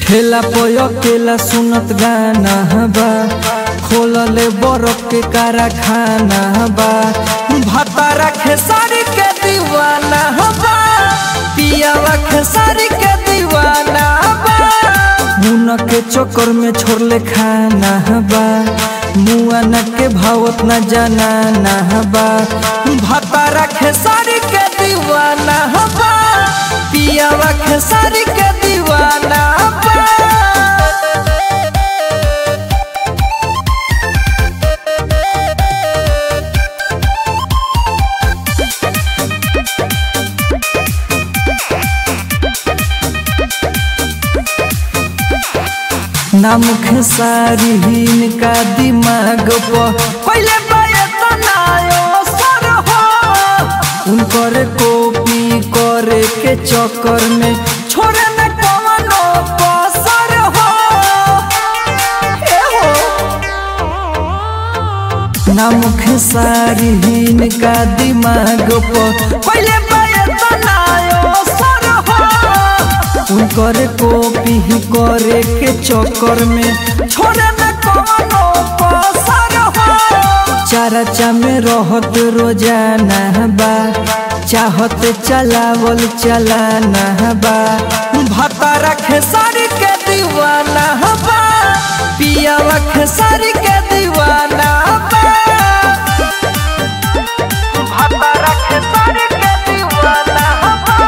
ठेला पय केला सुनत गाना बा खोलले बरफ के कारखाना बा भतारा खेसारी के दीवाना बा पियावा खेसारी के दीवाना बा मुन के चक्कर में छोड़ले खाना बा मुआना के भावत न जाना ना बा भतारा खेसारी के दीवाना बा पियावा खेसारी के दीवाना बा नाम खेसारी हिन का दिमाग पर पहले बनायो सर हो उनकर कॉपी करे के चक्कर में छोड़े न कवनो कसर हो ए हो नाम खेसारी हिन का दिमाग पर पहले बनायो सर हो उनकर कॉपी ही करे के चक्कर में छोड़े न कवनो कसर हो चर्चा में रहत रोजाना बा चाहत चलावल चलाना बा भतारा खेसारी के दीवाना बा पियावा खेसारी के दीवाना बा भतारा खेसारी के दीवाना बा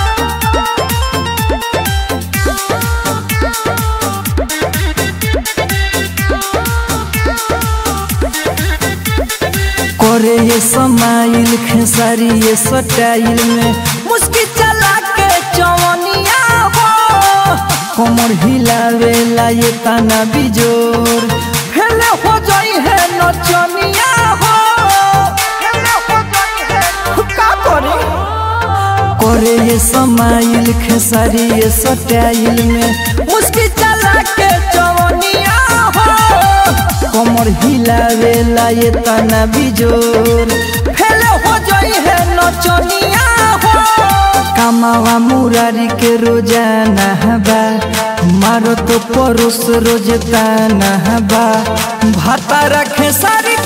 करे ये समाइल खेसारी ये सटाइल में मुस्की चला के चवनिया हो कमर हिलावेला ये ताना बिजोर फेले हो जाई है नचनिया हो फेले हो जाई है का करे करे ये समाइल खेसारी ये सटाइल में मुस्की चला के चवनिया हो कमर हिलावेला ये तना बिजोर फेले हो जाई है नचनिया हो कमावा मुरारी के रोजाना बा मारो तो परोस रोज ताना बा भाता रखे सारी